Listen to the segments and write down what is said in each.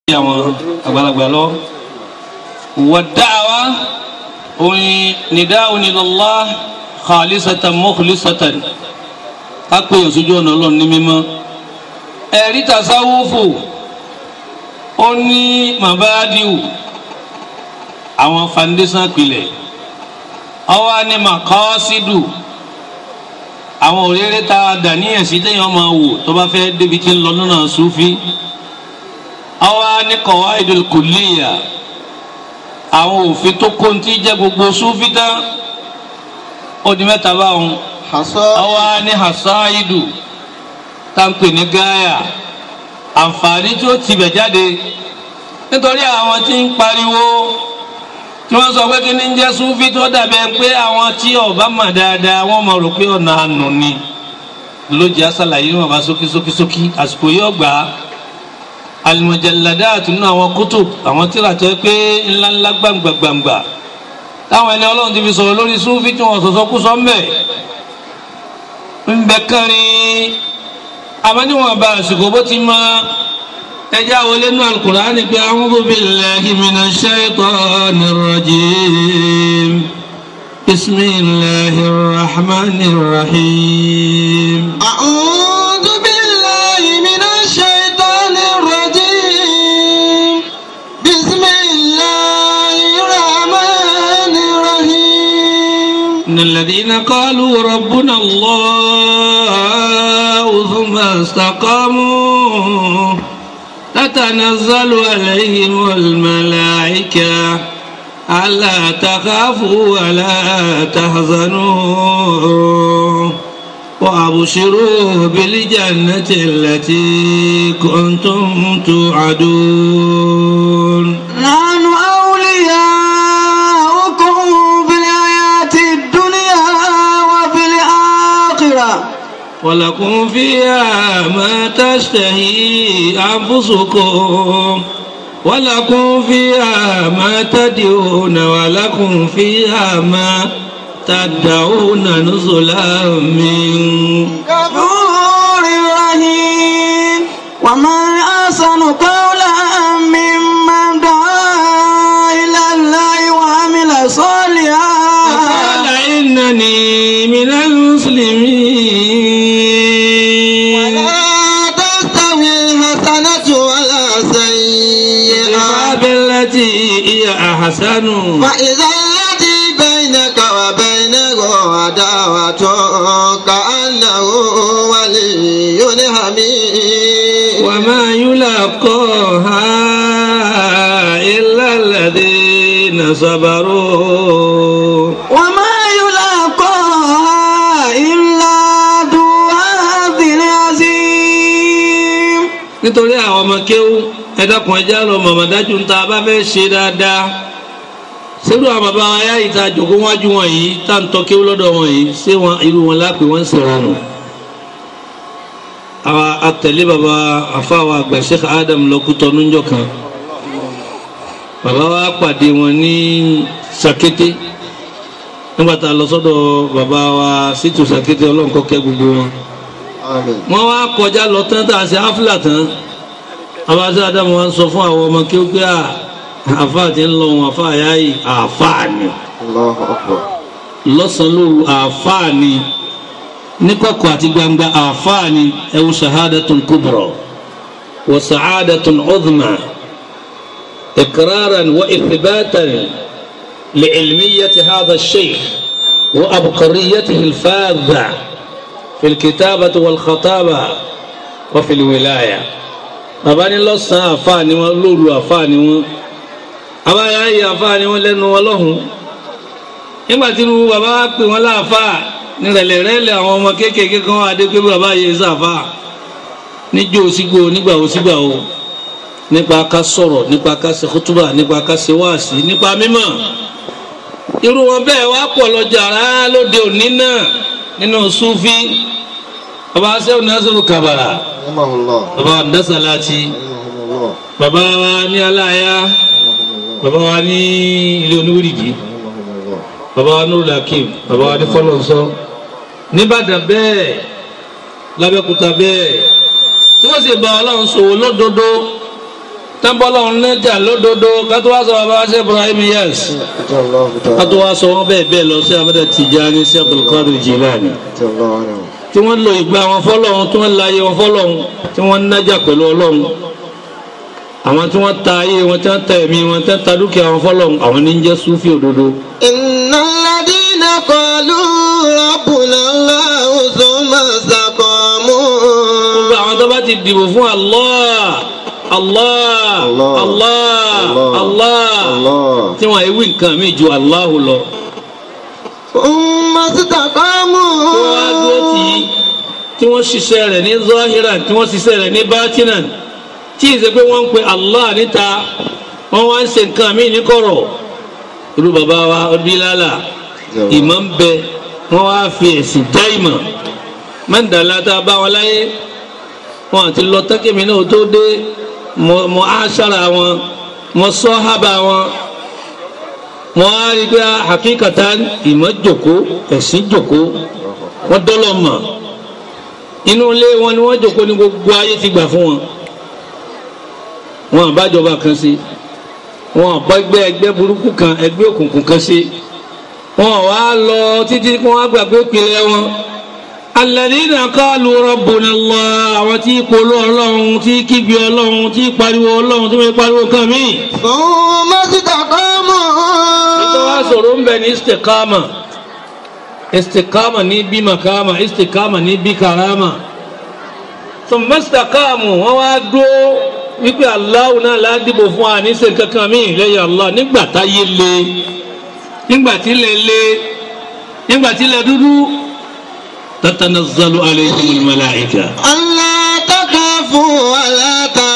àwọn àgbàlagbà lọ. wàdáàwá orin nida'un ilallah khalisatan mukhlisatan ká pè é sójú ọ̀nà ọlọ́run ní mímọ́. ẹ̀rí tasawufu ó ní mabadiu àwọn foundation pilẹ̀ ọwọ́ ní makọ́sídù àwọn òréré tá a dà níyàn sí téèyàn máa wò tó bá fẹ́ débi tí ń lọ lọ́nà sufi ọwọ́ ní qawaidul kulliya àwọn òfin tó kóńtì jẹ́ gbogbo sufi tán ó di mẹ́ta báwọn ọwọ́ ní hasaidu táǹpì ní gáyà àǹfààní tí ó tibẹ̀ jáde nítorí àwọn tí ń pariwo tí wọ́n sọ pé kí ni ń jẹ́ súnfí tó dàbẹ̀ pé àwọn tí ọba mà dáadáa wọ́n mọ̀ rò pé ọ̀nà àánú ni lójì àṣàlàyé wọn bá sókí sókí sókí àsìkò yóò gbà á al-mujalladat nínú àwọn kutub àwọn tíra tó yẹ pé ńláńlá gbàǹgbà gbàǹgbà táwọn ẹni ọlọ́run ti fi sọ̀rọ̀ lórí súnfí tí wọ́n sọ̀sọ́ kú sọ́ mbẹ̀ ń bẹ kárin àmọ́ níwọ̀n bá àsìkò bó ti máa ẹjẹ́ àwọn olẹ́nu alukur'ani pé a'udhu billahi minash shaytanir rajim bismillahir rahmanir rahim. a'udhu billahi minash shaytanir rajim bismillahir rahmanir rahim. innal ladhina qalu rabbuna Allah thumma istaqamu تتنزل عليهم الملائكة ألا تخافوا ولا تحزنوا وأبشروا بالجنة التي كنتم توعدون نحن أولياؤكم في الحياة الدنيا وفي الآخرة ولكم فيها ما تشتهي أنفسكم ولكم فيها ما تدعون ولكم فيها ما تدعون نزلا من غفور رحيم ومن أحسن قولا ممن دعا إلى الله وعمل صالحا قال إنني من المسلمين ولا تستوي الحسنة ولا سيئة بالتي هي أحسن فإذا الذي بينك وبينه عداوة كأنه ولي حميم وما يلاقاها إلا الذين صبروا وما يلاقاها إلا ذو حظ عظيم nítorí àwọn ọmọ kéwú ẹ̀dọ́kùn ẹja lọ mọ̀mọ́ dájú ń ta bá fẹ́ ṣe dáadáa sẹ́rù àwọn bàbá wa yá ìta jòkó wájú wọn yìí tá à ń tọ́ kéwú lọ́dọ̀ wọn yìí ṣé wọn irú wọn lápè wọ́n ń sọ̀rọ̀ nù. àwa àtẹ̀lé bàbá àfáwà àgbà Sheikh Adam lọ́kútọ́ níjọ́ kan bàbá wa pàdé wọn ní Sàkété nígbà tá a lọ sọ́dọ̀ bàbá wa sítù Sàkété ọlọ́nkọ́kẹ́ gbogbo wọn wọ́n wá kọjá lọ tán tá a ṣe áfílà tán abáṣẹ́ adamu wa ń sọ fún àwọn ọmọ kí ó pé àáfà tí ń lọ wọn àáfà yá yìí àáfà ni lọ́sàn-án lóru àáfà ni níkọ̀kọ̀ àti gbangba àáfà ni ẹ̀wù shahadatun kubra wa sa'adatun udhma iqraran wa ithbatan li'ilmiyyati hadha ash-shaykh wa abqariyatihi al-fadha في الكتابة والخطابة وفي الولاية bàbá ní lọ́sàn-án àfáà ni wọ́n lóru àfáà ni wọ́n àbáyá yìí àfáà ni wọ́n lẹ́nu wọn lọ́hùn nígbà tí irú bàbá wa pè wọ́n láàfáà nírẹ̀lẹ̀ rẹ́lẹ̀ àwọn ọmọ kéékèèké kan wà dé pé bàbá yìí sàfáà níjó sígbó nígbà wo sígbà wo nípa ká sọ̀rọ̀ nípa ká ṣe kútúbà nípa ká ṣe wáàsí nípa mímọ̀ irú wọn bẹ́ẹ̀ wá pọ̀ lọ́jà rárá lóde òní náà nínú sufi baba sẹ́wọ̀n nasiru kabara baba ndasalati baba wa ní aláya baba wa ní ilé oníwìrìgì baba wa nuru lakim baba wa ní fọlọ́nsọ nìbàdàn bẹ́ẹ̀ lábẹ́kúta bẹ́ẹ̀ tí wọ́n sì bá ọlọ́run sòwò lódodo tábọ́lọ́ nẹ́jà lódodo kátó wá sọ bàbá ṣe Ibrahim yes kátó wá sọ wọn bẹ́ẹ̀ bẹ́ẹ̀ lọ sí abẹ́rẹ́ Tijani sí Abdulkadir Jilani tí wọ́n lo ìgbà wọn fọ́lọ́hún tí wọ́n la ayé wọn fọ́lọ́hún tí wọ́n nájà pẹ̀lú ọlọ́hún àwọn tí wọ́n ta ayé wọn tí wọ́n ta ẹ̀mí wọn tí wọ́n ta dúkìá wọn fọ́lọ́hún àwọn ní ń jẹ́ súfì òdodo. إن الذين قالوا ربنا الله ثم استقاموا gbogbo àwọn tó bá ti dìbò fún Allah Allah Allah, Allah Allah, Allah Allah. tí wọ́n ewì nǹkan mi ju Allah lọ. ثم استقاموا tí wọ́n á dúró tì í tí wọ́n ṣiṣẹ́ rẹ̀ ní zahiran tí wọ́n ṣiṣẹ́ rẹ̀ ní batinan tí ì ṣe pé wọ́n ń pe Allah níta wọ́n wá ń ṣe nǹkan mí ní kọ̀rọ̀ irú bàbá wa Bílálà ìmọ̀ ń bẹ wọ́n wá fi ẹ̀sìn já ìmọ̀ mẹ́ndàlá tá a bá wọn láyé wọn àti lọ tẹ́kẹ̀mí náà tó dé mọ mọ aṣára wọn mọ sọ́hábà wọn wọn á rí i pé hakíkàtà ìmọ̀ jòkó ẹ̀sìn jòkó wọ́n dọ́lọ̀ mọ̀ inú ilé wọn ni wọ́n jòkó ní gbogbo ayé ti gbà fún wọn wọn àbájọba kan sí wọn àbá ẹgbẹ́ ẹgbẹ́ burúkú kan ẹgbẹ́ òkùnkùn kan sí wọn wá lọ títí kí wọ́n á gbàgbé ìpìlẹ̀ wọn alladhina qalu rabbuna Allah àwọn tí polú ọlọ́run tí kígbe ọlọ́run tí pariwo ọlọ́run tí wọ́n pariwo kan míì ثم استقاموا tó wá sọ̀rọ̀ ń bẹ ní istikama istikama ní bí makama istikama ní bí karama thumma istaqamu wọ́n wá dúró wípé Allahu náà ládìbò fún wa ní sèǹ kankan míì lẹ́yìn Allah nígbà táyé le nígbà tí lè le nígbà tí lè dúdú tatanazzalu alayhimul malaika. ألا تخافوا ولا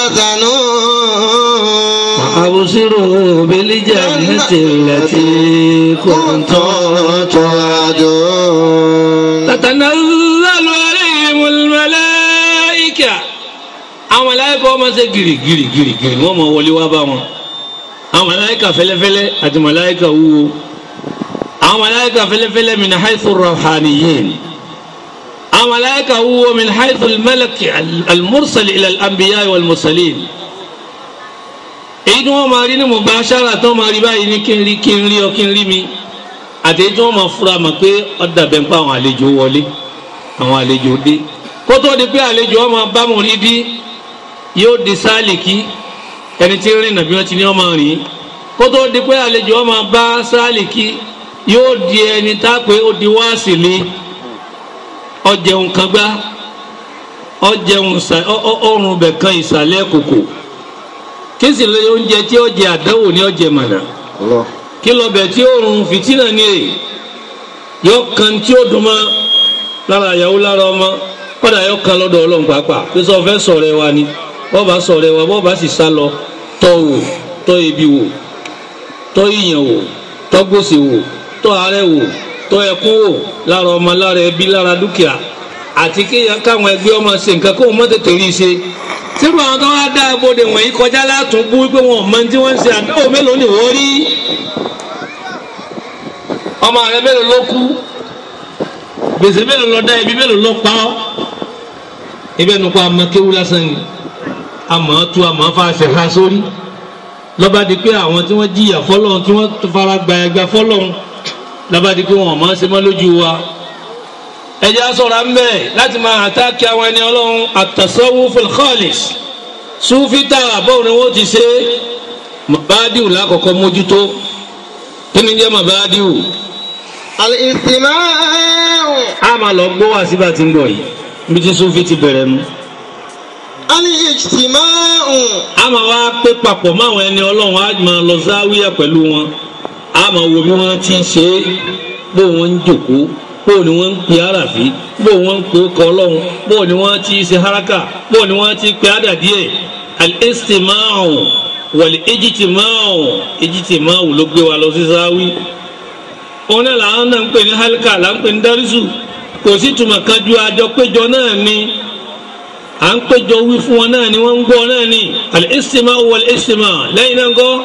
تحزنوا absiru bil jannati allati kuntum كنتم توعدون tatanazzalu alayhimul malaika àwọn màláíkà wọ́n máa ṣe gìrì gìrì gìrì gìrì wọ́n máa wọlé wá bá wọn àwọn màláíkà fẹ́lẹ́fẹ́lẹ́ àti màláíkà wúwo àwọn màláíkà fẹ́lẹ́fẹ́lẹ́ min haythu ruhaniyin àwọn màláíkà wúwo min haythu al-malak al-mursal ila al-anbiya wal-mursalin èyí tí wọ́n máa rí ní mubashara tó máa rí báyìí ní kí n rí kí n rí ọ kí n rí mi àti èyí tí wọ́n máa fura mọ̀ pé ọ̀dà bẹ́ẹ̀ ń pa àwọn àlejò wọlé àwọn àlejò dé kó tó di pé àlejò ọmọ bámu rí bí yóò di sáàlìkì ẹni tí ń rìn nàbí wọn ti ní ọmọ rìn kó tó di pé àlejò ọmọ bá sáàlìkì yóò di ẹni tá a pé ó di wáàsì lé ọjẹun kan gbá ọjẹun ọrùn bẹ̀ kan ìsàlẹ̀ kòkò kí sì lè oúnjẹ tí ó jẹ àdánwò ní ọjẹ mànà الله kí lọ bẹ̀ tí ó rùn fìtínà ní èyí yọ kan tí ó dùn mọ́ lára ìyàwó lára ọmọ kọ́dà yọ kan lọ́dọ̀ ọlọ́run pàápàá pé sọ fẹ́ sọ̀rọ̀ ẹ wa ni bọ́ọ̀ bá sọ̀rọ̀ ẹ wa bọ́ọ̀ bá sì sá lọ tọ́ wò tọ́ ebi wò tọ́ ìyàn wò tọ́ gbòsè wò tọ́ àárẹ̀ wò tọ́ ẹkún wò lára ọmọ lára ẹbí lára dúkìá àti kéèyàn káwọn ẹgbẹ́ ọmọ ṣe nǹkan kó mọ́ tètè rí i ṣe sírù àwọn tó wá dá agbóde wọ̀nyí kọjá látún bú wípé wọn ò mọ tí wọ́n ń ṣe àdéhùn mélòó ni wọ́n rí ọmọ rẹ mélòó ló kú gbèsè mélòó lọ dá ibi mélòó lọ pa ọ́ ibẹ̀ nípa amakéwu lásán ni àmọ́ tú àmọ́ fàṣẹ ha sórí lọ́ba di pé àwọn tí wọ́n jìyà fọ́lọ́run tí wọ́n fara gba ẹgbẹ́ fọ́lọ́run lọ́ba di pé wọn ò máa ṣe mọ́ lójú wa ẹ̀jẹ̀ asọ̀rọ̀ à ń bẹ̀ láti máa àtàkì àwọn ẹni ọlọ́run at-tasawwuful khalis sùfítà bọ́ọ̀ ni wọ́n ti ṣe mabadiu lákọ̀ọ́kọ́ mójútó kí ni jẹ́ mabadiu الاستماع a máa lọ gbọ́ wá síbà tí ń bọ̀ yìí bí tí sùfí ti bẹ̀rẹ̀ nu الاجتماع a máa wá pé papọ̀ mọ́ àwọn ẹni ọlọ́run a máa lọ záwíyà pẹ̀lú wọn a máa wo bí wọ́n ti ń ṣe é bó wọ́n ń jòkó bó ni wọ́n ń pe àràfí bó wọ́n ń pe ọkọ̀ ọlọ́run bó ni wọ́n ti ṣe haraka bó ni wọ́n ti pe àdàdíẹ̀ al-istima'u wal-ijtima'u ijtima'u ló gbé wa lọ sí záwí òun náà làwọn náà ń pè ní halka là ń pè ní dárísù kò sí tùmọ̀ kan ju àjọ péjọ náà ni à ń péjọ wí fún wọn náà ni wọ́n ń gbọ́ náà ni al-istima'u wal-istima' lẹ́yìn náà ń gọ́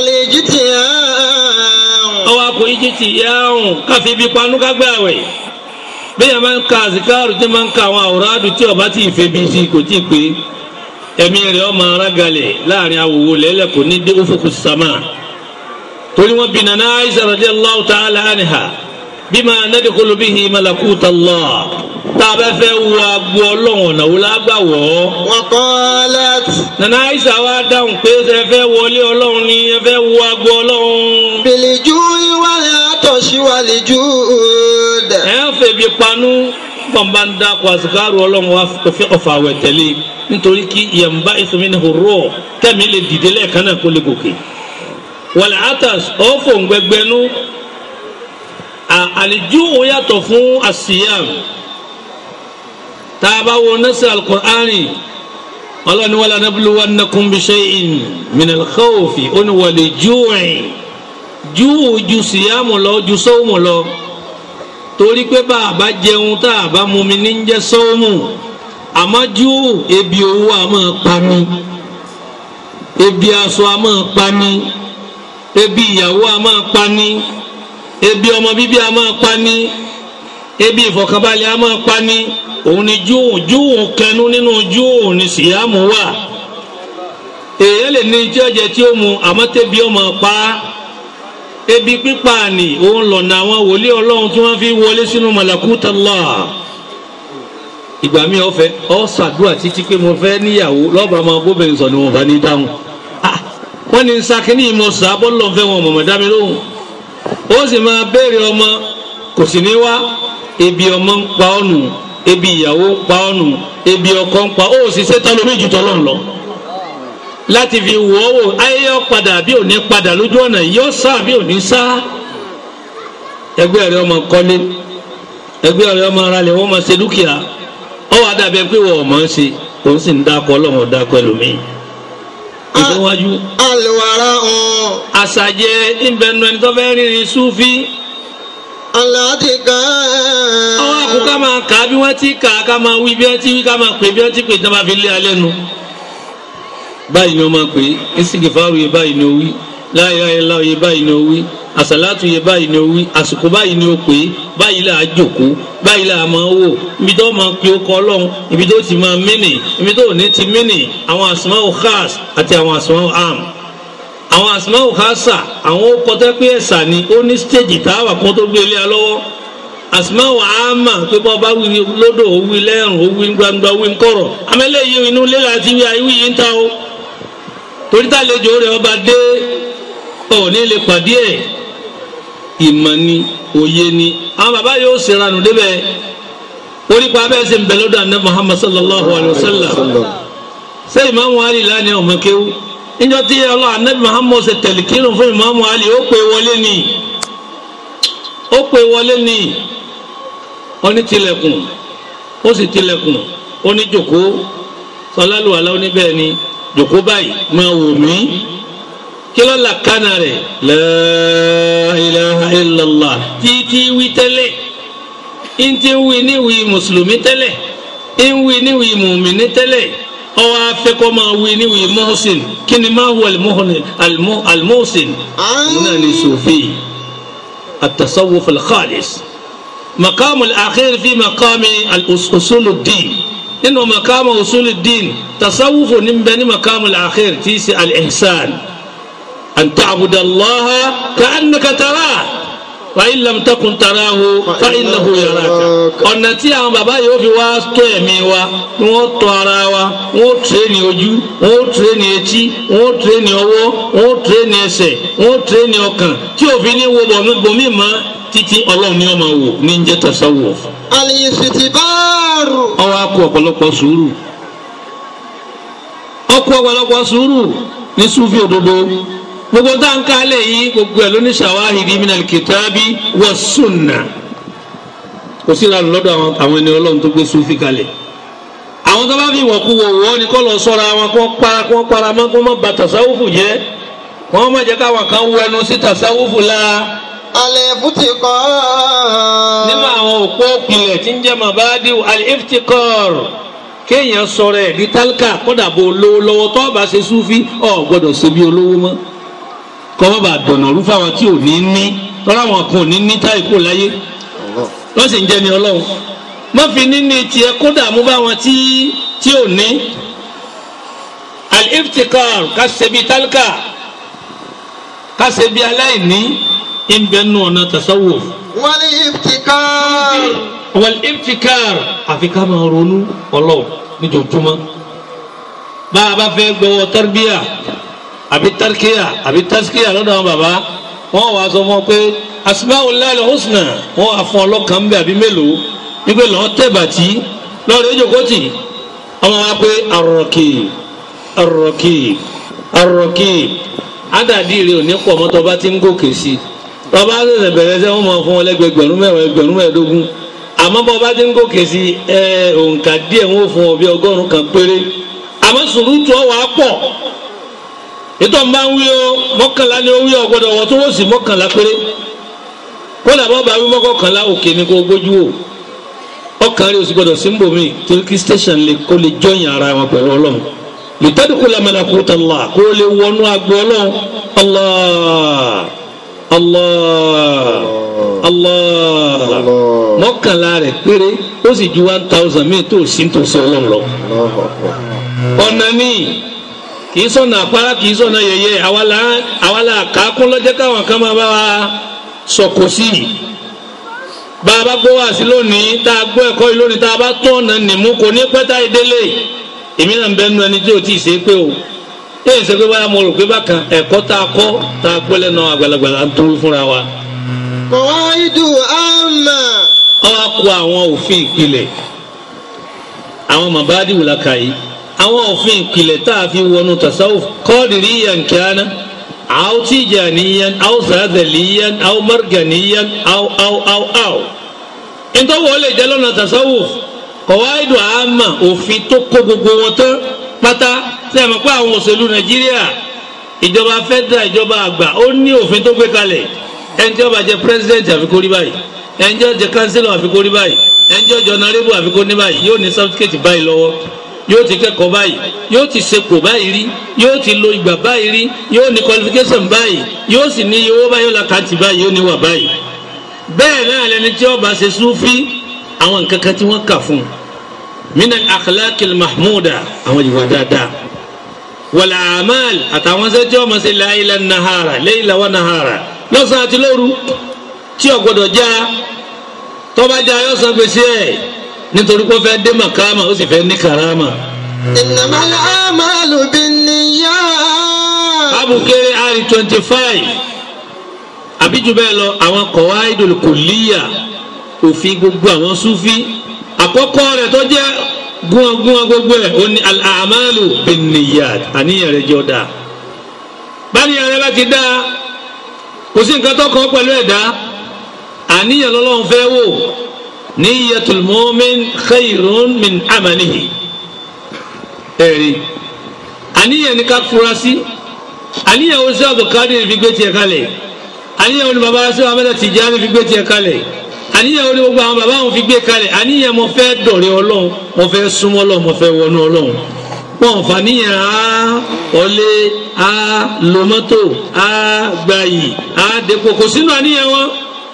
الاجتماع ọwọ́ akọ ìjìtì yáàrùn káfí ibi panú kágbé àwẹ̀ bẹ́ẹ̀ máa ń ka àzìkáàrù tí máa ń ka àwọn àwòrán àdùn tí ọba tí ì fẹ́ bí sí kò tí ì pé ẹ̀mí rẹ̀ ọmọ arágalẹ̀ láàrin awòwò lẹ́lẹ̀ kò ní dé ufuku sama torí wọn bí nana Aisha radiyallahu ta'ala anha bima nadkhulu bihi malakuta Allah tá a bá fẹ́ wọ agbo ọlọ́run ọ̀nà wo lágbà wọ̀ ọ́. وقالت nana Aisha wa dáhùn pé ẹ fẹ́ wọlé ọlọ́run ni ẹ fẹ́ wọ agbo ọlọ́run. بالجوع والعطش والجود ẹ ń fèbi panu bọ́nba ń dákọ̀ àsìkárù ọlọ́run wa fi ọ̀fà àwẹ̀ tẹ̀lé nítorí kí yẹnba ìsọmínì hurú kẹ́mi lè dìde lẹ́ẹ̀kan náà kó lè gòkè. wàlẹ̀ atas ọ̀fọ̀ ngbẹgbẹ́nu àlejò yàtọ̀ fún àsìyàm tá a bá wo nẹ́sẹ̀ alukur'ani ọlọ́ni wàlẹ̀ nabluwannakum bishay'in minal khawfi ó ní wàlẹ̀ júwìn júù ju síyàmù lọ ju sọ́wọ́mù lọ torí pé bá a bá jẹun tá a bá mumi ní jẹ́ sọ́wọ́mù àmọ́ júù ebi owó a máa pa mí ebi aṣọ a máa pa mí ebi ìyàwó a máa pa mí ebi ọmọ bíbí a máa pa mí ebi ìfọ̀kànbalẹ̀ a máa pa mí òun ni júù júù kẹnu nínú júù ni síyàmù wà èèyàn lè ní tí ọjà tí ó mu àmọ́ tẹ́bi ọmọ pa á ebi pípa ni òun lọ̀nà àwọn wòlíì ọlọ́run tí wọ́n fi wọlé sínú malakuta Allah ìgbà mi ọ̀fẹ́ ọ ṣàdúrà títí pé mo fẹ́ níyàwó lọ́ba máa bóbìnrin sọ ni wọn bá ní dáhùn Ah, wọ́n ní sakini ìmọ̀ sábọ́ lọ́n fẹ́ wọn mọ̀mọ́ dá mi lóhùn ó sì máa béèrè ọmọ kò sì ní wá ebi ọmọ ń pa ọ́ nù ebi ìyàwó ń pa ọ́ nù ebi ọkọ ń pa ó sì ṣe tán lómi jù tọ́lọ́ lọ láti fi wò ó wò ayẹyẹ padà bí òní padà lójú ọ̀nà yóò sá bí òní sá ẹgbẹ́ rẹ ọmọ kọ́lé ẹgbẹ́ rẹ ọmọ ara lẹ wọ́n máa ṣe dúkìá ọ wà dàbẹ̀ pé wọ́n ọmọ ń ṣe òun sì ń dákọ̀ ọlọ́run dákọ̀ ẹlòmíì ìfowájú الورع àṣàjẹ ìbẹnu ẹni tó fẹ́ rìnrìn súfì الاتقاء àwọn àkókò máa kà á bí wọ́n ti kà á ká máa wí bí wọ́n ti wí ká máa pè bí wọ́n ti pè tí wọ́n máa fi lé alẹ́ nu báyìí ni wọ́n máa pè é ìsìnkìfàrù yẹ báyìí ni ó wí la ilaha illallah yẹ báyìí ni ó wí àsàlátù yẹ báyìí ni ó wí àsìkò báyìí ni ó pè é báyìí là á jòkó báyìí là á máa wò ibi tó máa pe ọkọ ọlọ́run ibi tó ti máa mínì ibi tó ní ti mínì àwọn asma'u khas àti àwọn asma'u am àwọn asma'u khasa àwọn ó kọtẹ́ pé ẹ̀sà ni ó ní stéèjì táwà kan tó gbé ilé alọ́wọ́ asma'u ama pé bọ́ bá wí lódò ó wí lẹ́rùn ó wí gbangba ó wí nkọ̀rọ̀ amẹ́lẹ́ yìí inú ilé láti wí àìwí yìí ń ta o torí tàlejò rẹ̀ ọba dé ọ̀ ní lè pàdé ẹ̀ ìmọ̀ ni òye ni àwọn bàbá yóò ṣèrànù débẹ̀ onípa abẹ́ ṣe ń bẹ lọ́dọ̀ àná Muhammad sallallahu alayhi wa sallam ṣé ìmáàmù Ali lánàá ọmọ kéwú níjọ́ tí ọlọ́ ànábì Muhammad ṣe tẹ̀lé kírun fún ìmáàmù Ali ó pè wọlé ni ó pè wọlé ni ó ní tilẹ̀kùn ó sì tilẹ̀kùn ó ní jòkó sọlálùwàlá ó ní bẹ́ẹ̀ ni jòkó báyìí máa wò mí kí ló la kánà rẹ̀ la ilaha illallah títí wí tẹ́lẹ̀ ntí wí níwì mùsùlùmí tẹ́lẹ̀ ìwì níwì mùmíní tẹ́lẹ̀ ọwọ́ afẹ́kọ́ máa wí níwì mọ́hùsìn kí ni máa wọ almuhsin náà ní sòfì التصوف الخالص مقام الأخير في مقام الأصول الدين إنه مقام أصول الدين تصوف نبني مقام الأخير تيسي الإحسان أن تعبد الله كأنك تراه فإن لم تكن تراه فإنه يراك ọ̀nà tí àwọn bàbá yóò fi wá tó ẹ̀mí wa wọ́n tọ́ ara wa wọ́n tírẹ́nì ojú wọ́n tírẹ́nì etí wọ́n tírẹ́nì ọwọ́ wọ́n tírẹ́nì ẹsẹ̀ wọ́n tírẹ́nì ọkàn tí òfin ní wo bòmí mọ́ títí ọlọ́run ní ọmọ wò ní jẹ́ tasawuf. الاستكبار ọwọ́ akọ ọ̀pọ̀lọpọ̀ sùúrù ọkọ ọ̀pọ̀lọpọ̀ sùúrù ní sufi òdodo gbogbo tá à ń kálẹ̀ yìí gbogbo ẹ̀ ló ní ṣàwáhìdì minal kitabi wa sunna kò sí ìlànà lọ́dọ̀ àwọn àwọn ẹni ọlọ́run tó gbé sufi kalẹ̀ àwọn tó bá fi wọ̀kú wọ̀ wọ́ ni kọ́ lọ sọ́ra wọn kó para kó para mọ́ kó má ba tasawufu jẹ́ wọ́n má jẹ́ káwọn kan wẹnu sí tasawufu la الافتقار nínú àwọn òpó pilẹ̀ tí ń jẹ́ mabadiu al-iftikar kéèyàn sọ̀rọ̀ ẹ̀ di tálíkà kódà bó lówó lọ́wọ́ tó bá ṣe súfì ọ̀ gbọ́dọ̀ ṣe bí olówó mọ́ kọ́ má bàa dọ̀nà rú fáwọn tí ò ní ní tọ́lá àwọn kan ò ní ní táì kó láyé wọ́n sì ń jẹ́ ni ọlọ́run má fi níní tiẹ̀ kódà mú báwọn tí tí ò ní al-iftikar ká ṣe bí tálíkà ká ṣe bí aláìní ìbẹ́nu ọ̀nà tasawuf والابتكار wal-iftikar àfi ká máa ronú ọlọ́ọ̀ níjojúmọ́ bá a bá fẹ́ gbọ́wọ́ tarbíyà àbí tarkiya àbí taskiya lọ́dọ̀ àwọn bàbá wọ́n wàá sọ fún ọ pé asmaul husna wọ́n wàá fún ọlọ́kàn ń bẹ àbí mélòó wípé lọ́ọ́ tẹ̀ bàtí lọ́ọ́ rẹ̀ jókòtì ọmọ wa pé arọ̀kì arọ̀kì arọ̀kì ádàdí rẹ̀ ò ní pọ̀ mọ́tò bá ti ń gòkè sí i bàbá ṣẹ̀ṣẹ̀ bẹ̀rẹ̀ sẹ́ wọ́n máa fún ọ lẹ́gbẹ̀gbẹ̀rún mẹ́wàá ẹgbẹ̀rún mẹ́ẹ̀ẹ́dógún àmọ́ bọ́ bá ti ń gòkè sí i ẹ òǹkà díẹ̀ wọ́n fún ọ bí ọgọ́rùn-ún kan péré àmọ́ sùúrùtù ọ wàá pọ̀ ètò ọ̀nba ń wí o mọ́kànlá ni ó wí ọ gbọ́dọ̀ wọ́n tó wọ́n sì mọ́kànlá péré kódà bọ́ bá wí mọ́kànlá òkè ni kò gbójú wò ọkàn rẹ̀ oṣù gbọ́dọ̀ símbò mi torí kí station lè kó lè jọyìn ara wọn pẹ̀lú ọlọ́run lùtẹ́dùkú lamẹ́lá kó tà lọ́à kó lè wọnú agbo ọlọ́run allah allah allah mọ́kànlá rẹ̀ péré ó sì ju one thousand mi tó sí tòsí ọlọ́run lọ ọ̀nà míì kì í sọ̀nà àpárá kì í sọ̀nà yẹyẹ àwàlà àwàlà kàákún lọ́jẹ́ káwọn kan máa bá wa sọ̀kò sí i bá a bá gbọ́ wá sí lónìí tá a gbọ́ ẹ̀kọ́ yìí lónìí tá a bá tọ́ ọ̀nà nìmú kò ní pẹ́ tá ìdélé èmi náà ń bẹ nu ẹni tí o ti ṣe pé o èyí ṣe pé báyà mo rò pé bákan ẹ̀kọ́ tá a kọ́ tá a gbọ́ lẹ́nu àgbàlagbà là ń tó fúnra wa. قواعد عامة ọwọ́ kó àwọn òfin ìpìlẹ̀ àwọn mabadi wùlaka yìí àwọn òfin ìpìlẹ̀ tá a fi wọnú tasawuf qadiriyan kana aw tijaniyan aw sadaliyan aw marganiyan aw aw aw aw ntọ́wọ́ ó lè jẹ́ lọ́nà tasawuf qawaidu àmà òfin tó kó gbogbo wọn tán pátá sẹ́yìn pé àwọn òṣèlú nàìjíríà ìjọba federal ìjọba àgbà ó ní òfin tó gbé kalẹ̀ ẹni tí ó bá jẹ president àfi kó rí báyìí ẹni tí ó jẹ councillor àfi kó rí báyìí ẹni tí ó jẹ honorable àfi kó ní báyìí yóò ní certificate báyìí lọ́wọ́ yóò ti kẹ́kọ̀ọ́ báyìí yóò ti sepò báyìí rí yóò ti lo ìgbà báyìí rí yóò ní qualification báyìí yóò sì ní iye owó báyìí yóò la kàǹtì báyìí yóò ní wà báyìí bẹ́ẹ̀ náà lẹni tí ó bá ṣe súfí àwọn nǹkan kan tí wọ́n kà fún un mina akhlaqil mahmuda àwọn ìwà dáadáa wàlà amal àtàwọn ṣe tí wọ́n máa ṣe láìla nahara layla wa nahara lọ́sàn àti lóru tí ó gbọ́dọ̀ já tọ́ba já yóò san gbèsè ẹ̀ nítorí pé ó fẹ́ dé màkàmà ó sì fẹ́ ní karama. إنما الأعمال بالنيات abukere ari twenty five àbíjú bẹ́ẹ̀ lọ àwọn qawaidul kulliyya òfin gbogbo àwọn sufi àkọ́kọ́ rẹ̀ tó jẹ́ gúnagúnga gbogbo ẹ̀ ó ní al-a'malu bin-niyyat àníyàn rẹ̀ jọ dáa báníyàn rẹ̀ bá ti dáa kò sí nǹkan tó kàn pẹ̀lú ẹ̀dá àníyàn lọ́lọ́run fẹ́ wò niyyatul mu'min khayrun min amalihi ẹ̀rí àníyàn ní ká fura sí àníyàn wo sí Abdulkadir fi gbé tiẹ̀ kalẹ̀ àníyàn wo ni baba sí Ahmed Tijani fi gbé tiẹ̀ kalẹ̀ àníyàn wo ni gbogbo àwọn baba wọn fi gbé kalẹ̀ àníyàn mo fẹ́ dọ̀rẹ́ ọlọ́run mo fẹ́ súnmọ́ ọlọ́run mo fẹ́ wọnú ọlọ́run wọn fà níyàn á ọlé á lo mọ́tò á gbayì á depo kò sínú àníyàn wọn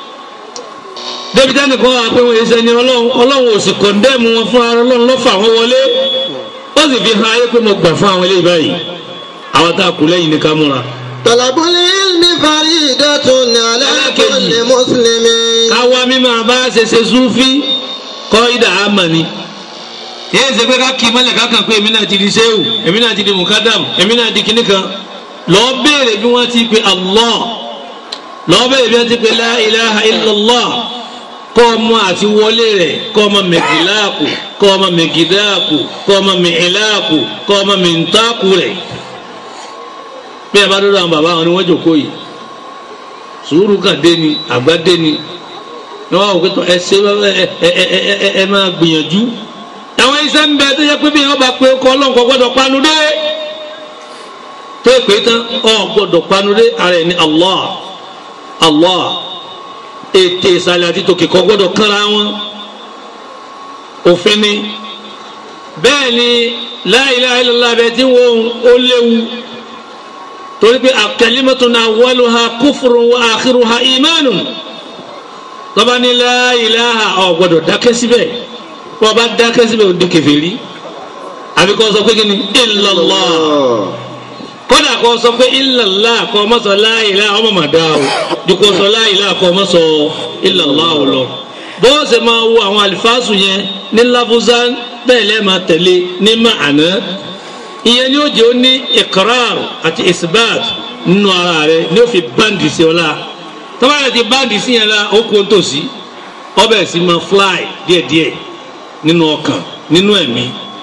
débi tẹ́nì kan wà pé wọ́n yẹ sẹ́ni ọlọ́run ọlọ́run ò sì kọ̀ndẹ́mù wọn fún ara ọlọ́run lọ́fà wọn wọlé ó sì fi hàn ayé pé mo gbà fún àwọn eléyìí báyìí àwọn tá a kú lẹ́yìn ní ká múra. طلب العلم فريدة على كل مسلم káwa mímọ bá ṣe ṣe súfí kọ́ ìdá àmà ni. yéé ṣe pé ká kí mọ́lẹ̀ kákan pé èmi náà ti di sẹ́wù èmi náà ti di mukadam èmi náà di kinní kan lọ́ọ́ béèrè bí wọ́n ti pe Allah lọ́ọ́ béèrè bí wọ́n ti pe la ilaha illallah kọ́ ọmọ àti wọlé rẹ̀ kọ́ ọmọ mẹ̀gìláàkù kọ́ ọmọ mẹ̀gìdáàkù kọ́ ọmọ mẹ̀ẹ́láàkù kọ́ ọmọ mẹ̀ntáàkù rẹ̀ bí ẹ bá dọ́dọ̀ àwọn bàbá wọn ni wọ́n jòkó yìí sùúrù kan dé ni àgbà dé ni ní wọn ò pẹ́tọ́ ẹ ṣe ẹ ẹ ẹ ẹ ẹ máa gbìyànjú àwọn iṣẹ́ ń bẹ tó yẹ pé bí wọ́n bá pé kọ́ ọlọ́nkọ́ gbọ́dọ̀ panu dé tó yẹ pé tán ọ gbọ́dọ̀ panu dé ara ẹ̀ ní Allah Allah ètè ìsàlẹ̀ àti tòkè kọ́ gbọ́dọ̀ kánra wọn òfin ni bẹ́ẹ̀ ni la ilaha illallah bẹ́ẹ̀ tí wọ́n ó léwu torí pé kalimatun awwaluha kufrun wa akhiruha imanun tọ́ba ní la ilaha ọ̀ gbọ́dọ̀ dákẹ́ síbẹ̀ bọ́ bá dákẹ́ síbẹ̀ ó di kèfèrí àbí kò sọ pé kí ni illallah kódà kò sọ pé illallah kò má sọ la ilaha ọmọ màdá o ju kò sọ la ilaha kò má sọ illallah o lọ bó ṣe máa wo àwọn àlìfáàsù yẹn ní láfúzán bẹ́ẹ̀ lẹ́ẹ̀ máa tẹ̀lé ní màánà ìyẹn ni ó jẹ́ ó ní iqrar àti isbat nínú ara rẹ̀ ni ó fi báǹdì sí ọ la tọ́ba rẹ̀ ti báǹdì sí yẹn la ó kó tòsí ọbẹ̀ sì máa fly díẹ̀díẹ̀ nínú ọkàn nínú ẹ̀mí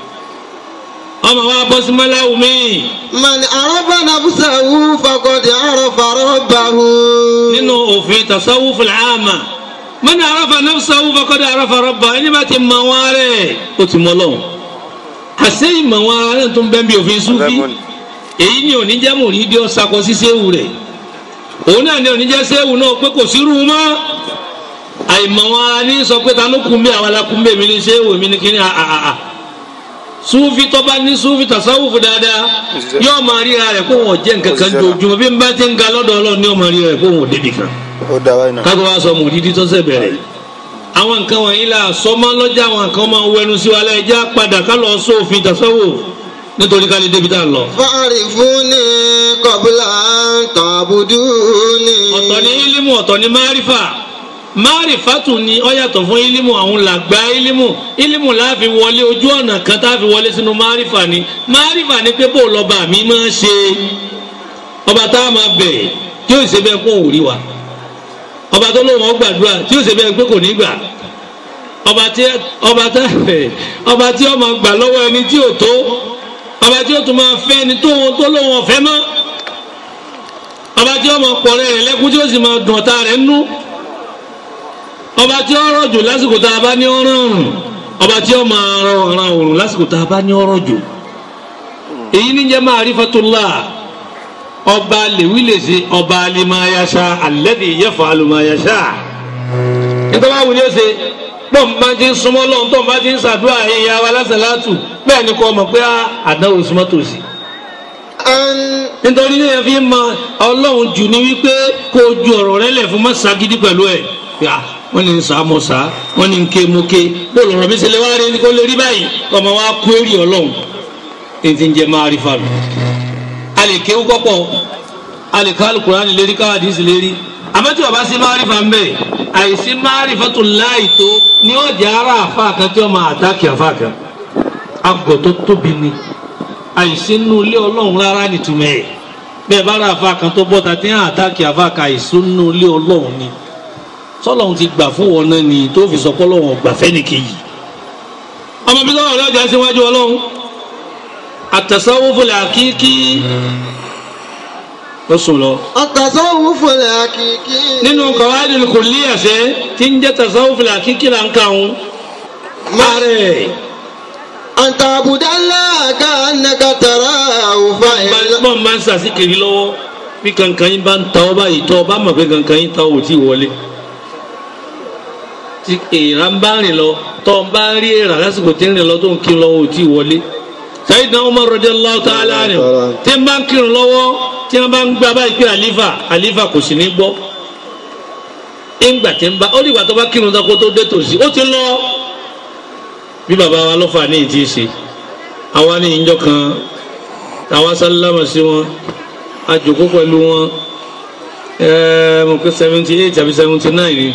ọmọ wa bọ́ sí mọ́láwù míì من عرف نفسه فقد عرف ربه nínú òfin tasawuf al-aama man arafa nafsahu faqad arafa rabba ẹni bá ti mọ wọn rẹ̀ ó ti mọ lọ́wọ́ àṣẹ ìmọ̀ wọn ara rẹ̀ tó ń bẹ́ bí òfin súfì èyí ni oníjẹ́ mùrídìí ọ̀sàkọ sí séwù rẹ̀ òun náà ni oníjẹ́ séwù náà pé kò sí rú mọ́ àìmọ̀ wọn ara ní sọ pé ta ló kún bí àwọn alákún bẹ́ẹ̀ mi ní séwù mi ní kíní àà súfì tọ́ba ní súfì tasawufu dáadáa yóò máa ríra rẹ̀ kó wọn jẹ́ nǹkan kan jojúmọ́ bí n bá ti ń ga lọ́dọ̀ ọlọ́run ni yóò máa ríra rẹ̀ kó wọn ò débi kan ó dá wáyé náà. kágbó wa sọ mùdídí tó ṣe bẹ̀rẹ̀ àwọn nǹkan wọ̀nyí la sọmọ lọ́jà àwọn nǹkan máa ń wẹnu sí wa lẹ́jà padà ká lọ sófin tasawuf nítorí ká lè débi tá a lọ. فاعرفوني قبل أن تعبدوني ọ̀tọ̀ ní ilimu ọ̀tọ̀ ní márífà márífà tún ni ó yàtọ̀ fún ilimu àwọn làgbà ilimu ilimu láàfin wọlé ojú ọ̀nà kan tá a fi wọlé sínú márífà ni márífà ni pé bó lọ́ba mi máa ń ṣe ọba tá a máa bẹ̀ tí ó ṣe bẹ́ẹ̀ kó òun rí wa ọba tó lóun ọgbàdúrà tí ó ṣe bẹ́ẹ̀ pé kò ní gbà ọba tí ọba tá ọba tí ó máa gbà lọ́wọ́ ẹni tí ò tó ọba tí ó tún máa fẹ́ ẹni tó tó lóun ọ̀fẹ́ mọ́ ọba tí ó máa pọ̀ rẹ̀ lẹ́kún tí ó sì máa dùn ọ̀tá rẹ̀ nú ọba tí ó rọ̀jò lásìkò tá a bá ní ọ̀rọ̀ ọ̀rùn ọba tí ó máa rọ ọ̀ràn òrùn lásìkò tá a bá ní ọ̀rọ̀ jò èyí ní jẹ́ ma'rifatullah ọba lèwi lè ṣe ọba alimayasa alladhi yaf'alu ma yasha nítorí àwọn wòlíì ṣe pọ́n bá ti ń súnmọ́ lọ́hùn tó ń bá ti ń ṣàdúrà ẹ̀yà wa lásàlátù bẹ́ẹ̀ ni kò mọ̀ pé àdánwò súnmọ́ tòsí أن nítorí ní ẹ fi mọ ọlọ́run jù ní wípé kó o ju ọ̀rọ̀ rẹ lẹ̀ fún má ṣagídí pẹ̀lú ẹ̀ yà wọ́n ní sá mọ̀ sá wọ́n ní ké mo ké bó lọ́rọ̀ mi ṣe lè wá rí kó lè rí báyìí ọmọ wa kú èrè ọlọ́run ní ti ń jẹ máa rí fàlù. a lè kéwú kọ́pọ̀ a lè ká alukurani lérí káwádìí sì lérí àmọ́ tí ọba sí máa rí fa ń bẹ̀ àìsí máa rí fatu láì tó ní ọjà ara àfa kan tí wọ́n máa àtàkì àfa kan àgọ́ tó tóbi ni àìsí nínú ilé ọlọ́run rárá nìtumẹ̀ ẹ̀ bẹ́ẹ̀ bá ra àfa kan tó bọ́ta tí hàn àtàkì àfa kan àìsí nínú ilé ọlọ́run ni sọlọ́run ti gbà fún wọn náà ni tó fi sọ pé ọlọ́run ọgbà fẹ́nìkejì ọmọ bí sọ́wọ́n ọlọ́jà síwájú ọlọ́run àtẹ̀sáwọ́fọlẹ̀ àkíkí ó sùn lọ. التصوف الحقيقي nínú kọ̀wádìí kò lé àṣẹ tí ń jẹ́ tẹ̀sáwọ́fọlẹ̀ àkíkí là ń kà ń márẹ̀ أن تعبد الله كأنك تراه فإن bọ́n máa ń sàṣìkiri lọ́wọ́ bí kankan yín bá ń ta ọ báyìí tọ́ ọ bá mọ̀ pé kankan yín ta ò tí ì wọlé tí èèrà ń bá rìn lọ tọ́ ọ bá ń rí èèrà lásìkò tí ń rìn lọ tó ń kírun lọ́wọ́ ò tí ì wọlé Sayyidina Umar radiyallahu ta'ala anhu tí ń bá ń kírun lọ́wọ́ tí wọ́n bá ń gbá báyìí pé àlífà àlífà kò sì ní gbọ́ ìgbà tí ń bá ó dìgbà tó bá kírun tó kó tó dé tòsí ó ti lọ bí bàbá wa lọ́fà ní ìtì ṣe àwa ní ìjọ kan àwa sálámà sí wọn a jókòó pẹ̀lú wọn ẹ̀ẹ́ mo pé seventy eight àbí seventy nine ni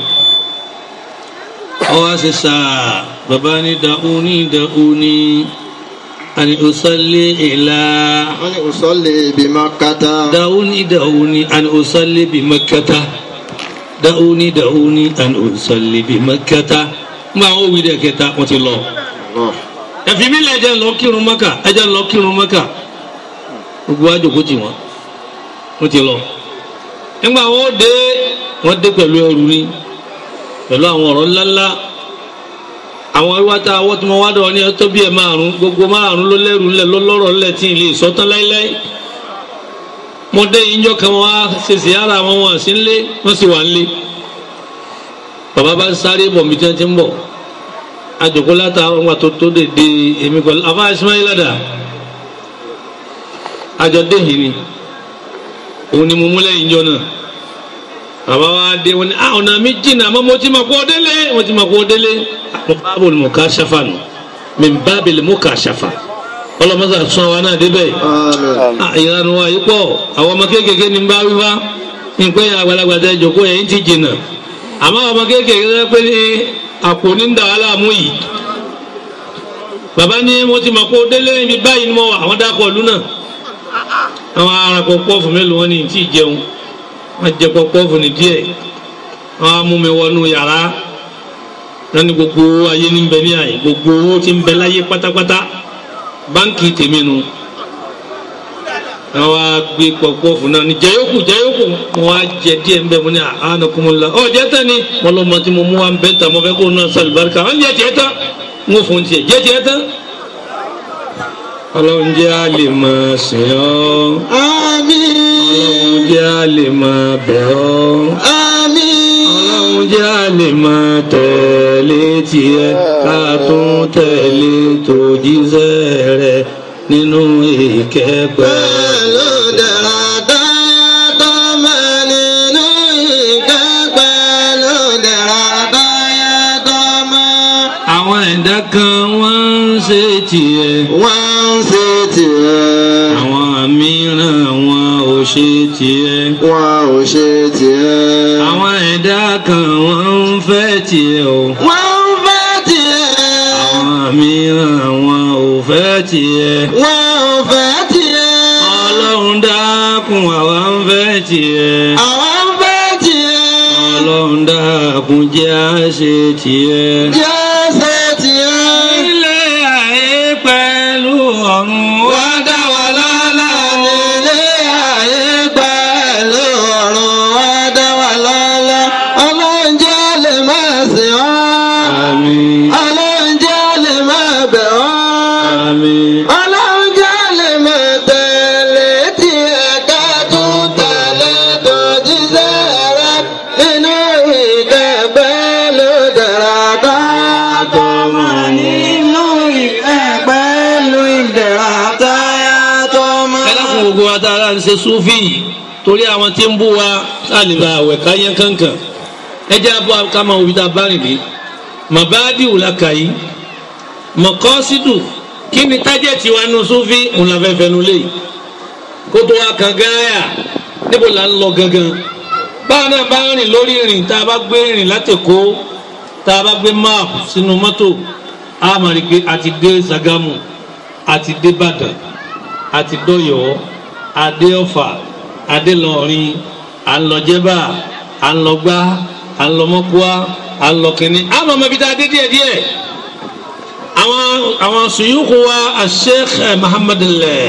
ọwọ́ ṣe sáà bàbá ní dàúní dàúní àni òsàlẹ̀ ìlà أن أصلي بمكة dàúní dàúní àni òsàlẹ̀ bí mẹ́kẹ́ta dàúní dàúní àni òsàlẹ̀ bí mẹ́kẹ́ta ń bá àwọn òwì dẹ̀ kẹta wọ́n ti lọ الله ẹ̀fí mi lẹ̀ ẹ̀jẹ̀ ń lọ kírun mọ́kà ẹ̀jẹ̀ ń lọ kírun mọ́kà gbogbo àjòkó tì wọ́n wọ́n ti lọ. nígbà wọn dé wọ́n dé pẹ̀lú ẹrù ni pẹ̀lú àwọn ọ̀rọ̀ ńláńlá àwọn ìwádà awọ́ tí wọ́n wá dọ̀ ní ẹtọ́ bí ẹ̀ márùn gbogbo márùn ló lẹ́rù ńlẹ̀ ló lọ́rọ̀ ńlẹ̀ tí ì lè sọ́tán láíláí. mo dé ìjọ kan wá ṣèṣì ara wọn wọn sí ńlé wọ́n sì wà ńlé. bàbá bá ń sáré bọ̀ mi tí wọ́n ti ń bọ̀ àjòkó látàárọ̀ ńgbà tó tó dèdè èmi pẹ̀lú àfa Ismaila dà àjọ déhìn ni òun ni mo mú lẹ́yìn jọ náà bàbá wa dé wọn ni ah ọ̀nà mi jìnnà àmọ́ mo ti mọ̀ kó o délé mo ti mọ̀ kó o délé mo bábò ni mo ká ṣafa nù mi bábìlì mo kà ṣafa ọlọ́mọsà sún wa náà débẹ̀ ìyanu wa yìí pọ̀ àwọn ọmọ kéékèèké ní bá wíwá ní pé àgbàlagbà tẹ jòkó yẹn ti jìnnà àmọ́ àwọn ọmọ kéékèèké tẹ pé ní àpò ní ń dà wá láàmú yìí bàbá ní mo ti mọ̀ pé ó délé ibi báyìí ni mo wà àwọn dákọ̀ ọ̀lú náà àwọn arakọ̀ pọ́ọ̀fù mélòó wọn ní tí ì jẹun wọn jẹ pọ́ọ̀fù ní díẹ̀ wọn á mú mi wọnú yàrá wọn ní gbogbo owó ayé ní bẹ ní àyè gbogbo owó tí ń bẹ láyé pátápátá báńkì tèmi nu wọn wá gbé pọ́ọ̀fù náà ní jẹyókù jẹyókù wọn wá jẹ díẹ̀ ń bẹ mo ní àánú ọ jẹ tán ni wọn lọ mọ tí mo mú wa ń bẹ tà mo fẹ́ kó náà sàlùbáríkà wọn jẹ tiẹ̀ tán ń wò fún tiẹ̀ jẹ tiẹ̀ tán ọlọ́run jẹ́ a lè máa sìn ọ́ Àmín. ọlọ́run jẹ́ a lè máa bẹ̀ ọ́ Àmín. ọlọ́run jẹ́ a lè máa tẹ̀lé tiẹ̀ ká tún tẹ̀lé tòjíṣẹ́ rẹ̀ nínú ìkẹ́pẹ́. Pẹ̀lú dẹ̀ra dáyà tó mẹ́ nínú ìkẹ́ pẹ̀lú dẹ̀ra dáyà tó mẹ́. àwọn ẹ̀dá kan wọ́n ń ṣe tiẹ̀ Wọ́n ń ṣe tiẹ̀. àwọn mìíràn wọn ò ṣe tiẹ̀. Wọ́n ò ṣe tiẹ̀. àwọn ẹ̀dá kan wọ́n ń fẹ́ tiẹ̀ o. Wọ́n ń fẹ́ tiẹ̀. àwọn mìíràn wọn ò fẹ́ tiẹ̀. Wọ́n ò fẹ́ tiẹ̀. ọlọ́run dákun àwa ń fẹ́ tiẹ̀. Àwọn ń fẹ́ tiẹ̀. ọlọ́run dákun jẹ́ à ṣe tiẹ̀. Jẹ́ ṣe tiẹ̀. ilé ayé pẹ̀lú ọ̀run wá dá wa lọ́lá o. Nílé ayé pẹ̀lú ọ̀run wá dá wa lọ́lá. Ọlọ́run jẹ́ lè máa sìn ọ́. àmín Ọlọ́run jẹ́ lè máa bẹ̀ ọ́. àmín. Ọlọ́run jẹ́ lè máa tẹ̀lé tiẹ̀ ká tún tẹ̀lé tó jíṣẹ́ rẹ̀ nínú ìkẹ́gbẹ́ ló dára ká tó mọ̀ nínú ìkẹ́gbẹ́ ló dára táyà tó mọ̀. ẹ dákun gbogbo wa tá a láti ṣe súfì yìí torí àwọn tí ń bú wa láàlìbà àwẹ̀ káyán kankan ẹ jẹ́ abọ́ ká máa wí tá a bá rìn dé màbáàdì wùlàkà yìí mọ̀kọ́sídù kí ni tájẹ̀tì wa nù súfì òun la fẹ́ fẹnu lé kótó wa kan gáyà níbo là ń lọ gangan báwa náà bá rìn lórí ìrìn tá a bá gbé rìn látẹ̀kọ́ tá a bá gbé máàpù sínú mọ́tò a máa rí i pé a ti dé Ṣàgámù a ti dé Ìbàdàn àti dọyọ adé ọfà adé lọrin à ń lọ jẹba à ń lọ gbá à ń lọ mọkúá à ń lọ kínní àmọ́ ọmọ ibi tá a dé díẹ̀ díẹ̀ àwọn àwọn sùyúkú wa asheikh muhammad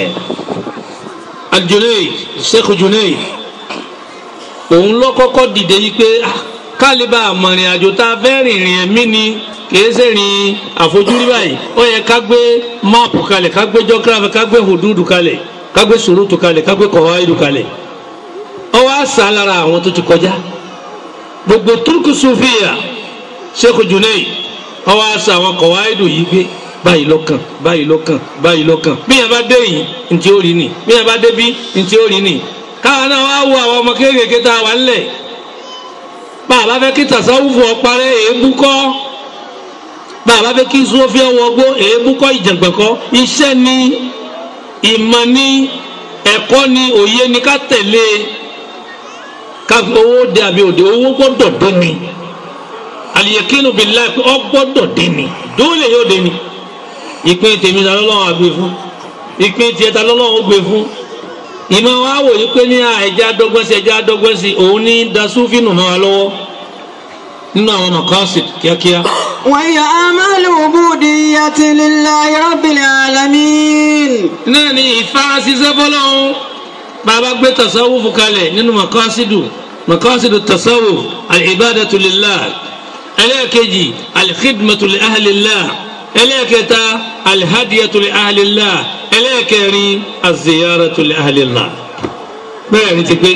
aljunaid sheikh junaid òun ló kọ́kọ́ dìde yìí pé ah, kálíbà àmọ̀rìn àjò tá a fẹ́ rìnrìn ẹ̀mí ni kìí ṣe rìn àfojúrí báyìí ó yẹ ká gbé máàpù kalẹ̀ ká gbé jọ́gírafì ká gbé hùdúdù kalẹ̀ ká gbé sùrùtù kalẹ̀ ká gbé kọ̀wáìdù kalẹ̀ ó wá sá lára àwọn tó ti kọjá gbogbo turku sufiya sheikh junaid ó wá sá àwọn kọ̀wáìdù yìí gbé báyìí lọ́kàn báyìí lọ́kàn báyìí lọ́kàn bí yẹn bá dé yìí ntí ó rí ni bí yẹn bá dé bí ntí ó rí ni káwọn náà wá wo àwọn ọmọ kéékèèké tá a wà ńlẹ̀ bàbá fẹ́ kí tasawufu ọparẹ́ èébú kọ́ bàbá fẹ́ kí sọ́fí ọwọ́ gbó èébú kọ́ ìjàngbọ̀n kọ́ iṣẹ́ ni ìmọ̀ ni ẹ̀kọ́ ni òye ni ká tẹ̀lé ká fi owó dé àbí òde owó gbọ́dọ̀ dé ni aliyekinu billahi pé ọ gbọ́dọ̀ dé ni dóòlè yóò dé ni ìpín tèmi ta lọ́lọ́run àgbè fún ìpín tiẹ̀ ta lọ́lọ́run ó gbé fún ìmọ̀ wa wò yí pé ní ẹja dọ́gbọ́n sí ẹja dọ́gbọ́n sí òun ní dasúfínù mọ́ wa lọ́wọ́ nínú àwọn mọ̀kọ́sì kíákíá. وهي أعمال عبودية لله رب العالمين náà ni ìfá ṣiṣẹ́ fọlọ́hún bàbá gbé tasawufu kalẹ̀ nínú mọ̀kọ́sídù mọ̀kọ́sídù tasawuf al-ibadatu lillah ẹlẹ́ẹ̀kejì al-khidmatu li ahlillah ẹlẹ́ẹ̀kẹta al-hadiyatu li ahlillah ẹlẹ́ẹ̀kẹrin az-ziyaratu li ahlillah bẹ́ẹ̀ ni ti pé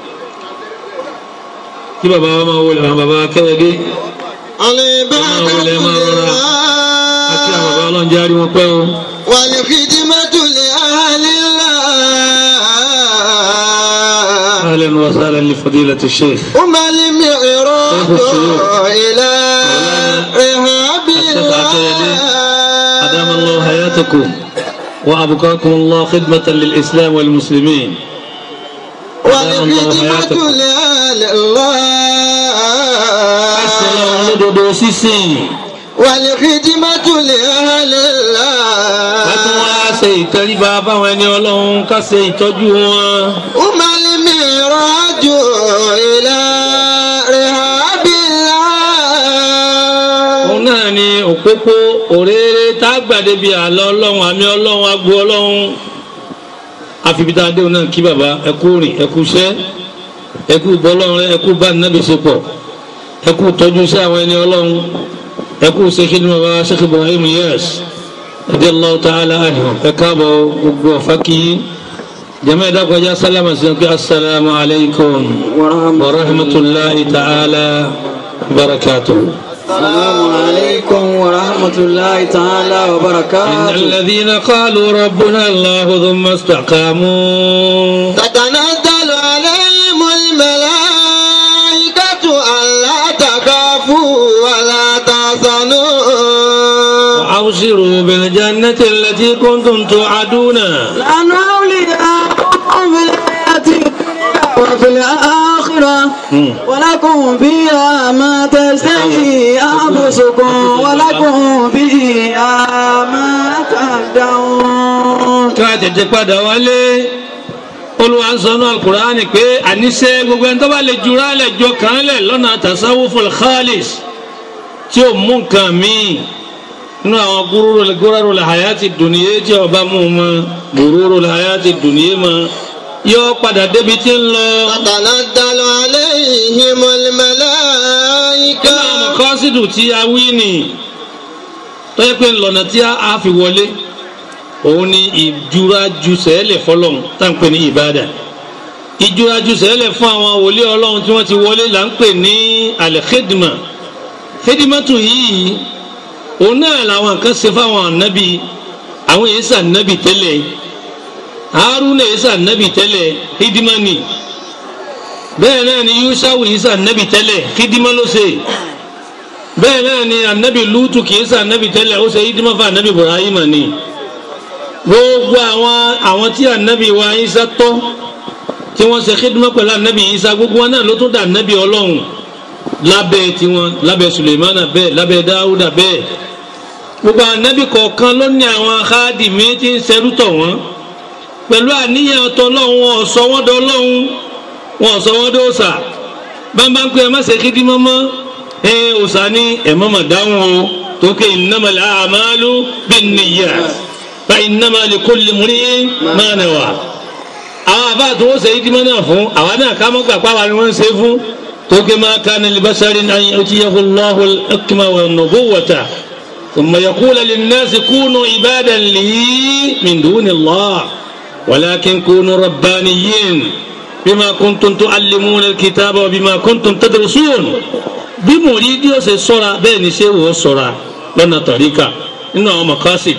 kí bàbá wa máa wọlé àwọn bàbá kẹ́wẹ́gé العبادة àti àwọn bàbá لله ọlọ́run jẹ́ àrí wọn pẹ́ o. والخدمة لأهل الله أهلا وسهلا لفضيلة الشيخ هم المعراج إلى رهاب الشيخ عبد الجليل. أدام الله حياتكم وأبقاكم الله خدمة للإسلام والمسلمين والخدمة لآل Assalamu الله lódodo sísìn. والخدمة لآل Ká tún wá الله ṣe ìtẹríba fáwọn ẹni ọlọ́run ká ṣe ìtọ́jú wọn. وما المعراج إلى رهاب Òun الله náà ni òpópó òréré tá a gbàdé bíi àlọ́ ọlọ́run àmì ọlọ́run agbo ọlọ́run. Àfibítà Adéhùn náà kí bàbá ẹkú rìn ẹkú iṣẹ́ ẹkú bọ́lọ́run rẹ ẹkú bá nàbì ṣe pọ̀ ẹkú tọ́jú sí àwọn ẹni ọlọ́run ẹkú ṣe kí ni bàbá Sheikh Ibrahim Yes radiyallahu ta'ala anhu ẹ káàbọ̀ gbogbo ọ̀fà kìí. جماعة دقوا سلام السلام عليكم ورحمة الله تعالى وبركاته السلام عليكم ورحمة الله تعالى إن وبركاته الذين قالوا ربنا الله ثم استقاموا تتنزل عليهم الملائكة ألا تخافوا ولا تحزنوا وأبشروا بالجنة التي كنتم توعدون نحن أولياؤكم في الحياة الدنيا وفي الآخرة مم. ولكم فيها ما تشتهي أنفسكم ولكم فيها ما تدعون kí wọ́n tètè padà wálé Olúwa ń sọ ní Al-Qur'ani pé àníṣe gbogbo ẹni tó bá lè jura lẹ̀ jọ kàn án lẹ̀ lọ́nà tasawuful khalis tí ó mú nǹkan míì nínú àwọn gúrúrú gúrúrú làhàyàtì dùnìyẹ tí ọba mú un mọ gúrúrú làhàyàtì dùnìyẹ mọ yóò padà débi tí ń lọ. تتنزل عليهم الملائكة nínú àwọn kọ́sídù tí a wí nì tó yẹ pé ńlọ́nà tí a fi wọlé òun ni ìjuraju sẹ́lẹ̀ fọlọ́n tá à ń pè ní ìbádà ìjuraju sẹ́lẹ̀ fún àwọn wòlíì ọlọ́run tí wọ́n ti wọlé là ń pè ní alẹ́kẹ́dìmà kẹ́dìmàtù yìí òun náà làwọn kan ṣe fáwọn ànábì àwọn èyí sànábì tẹ́lẹ̀ haruna èyí sànábì tẹ́lẹ̀ hídímánì bẹ́ẹ̀ náà ni yusawu yìí sànábì tẹ́lẹ̀ hídímá ló ṣe bẹ́ẹ̀ náà ni ànábì lútù kìí sànábì tẹ́lẹ̀ ó ṣe hídímá fún ànábì ibrahima ni gbogbo àwọn àwọn tí ànábì wa isa tọ́ tí wọ́n ṣe hídímá pẹ̀lú ànábì isa gbogbo wọn náà ló tún dà ànábì ọlọ́run lábẹ́ tiwọn lábẹ́ sulemana bẹ́ẹ̀ lábẹ́ dáúdà bẹ́ẹ̀ gbogbo ànábì kọ̀ọ̀kan ló ní àwọn akádìmí tí ń ṣerú tọ̀ wọ́n pẹ̀lú àníyàn tọ́lọ́run wọn ọ̀sọ́ wọn dọ́lọ́run wọn ọ̀sọ́ wọn dọ́ọ̀sà bámbá ń pè é má ṣe kídí mọ́mọ́ ẹ ọ̀sà ní ẹ̀mọ́ mà dáhùn o tókè innamal a'malu binniyat fa innama likulli imri'in ma nawa àwọn àbá tó wọ́n ṣe ìdímọ́ náà fún àwa náà ká mọ́ gbàgbá wa ni wọ́n ń ṣe fún tókè ma kana li basharin an yu'tiyahu Allahu al-hukma wan-nubuwwata thumma yaqula lin-nasi kunu ibadan li min duni Allah walakin kunu rabbaniyin bima kuntum tu'allimuna al-kitaba wa bima kuntum tadrusun bí mòrídì ó ṣe sọ́ra bẹ́ẹ̀ ni ṣé wò ó sọ́ra lọ́nà tọ̀ríkà nínú àwọn makasid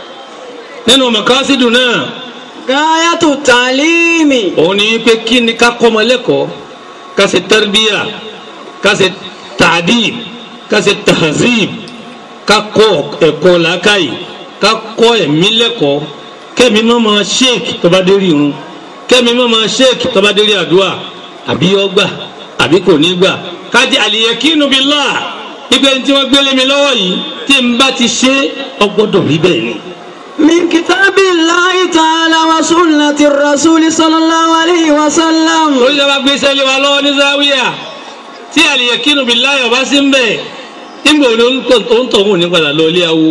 nínú makasidu náà gáyàtò tàlímì òun ni pé kí ni ká kọ́ ọmọ lẹ́kọ̀ọ́ ká ṣe tarbiyya ká ṣe ta'dib ká ṣe tahzib ká kọ́ ẹ̀kọ́ làákàyè ká kọ́ ẹ̀mí lẹ́kọ̀ọ́ kẹ́mi má máa sheik tó bá dé rí irun kẹ́mi má máa sheik tó bá dé rí àdúrà àbí yọ gbà àbí kò ní gbà kájí al-yakinu billah ipe tí wọ́n gbélé mi lọ́wọ́ yìí tí n bá ti ṣe ọgbọ́dọ̀ rí bẹ́ẹ̀ ni. من كتاب الله تعالى وسنة الرسول صلى الله عليه وسلم lórí ìjọba gbé sẹ́lẹ̀ wa lọ́wọ́ ní záwíà tí al-yakinu billahi ọba sí ń bẹ̀ nígbà wo ni ó ń tọ̀hún ní padà lọ ilé awo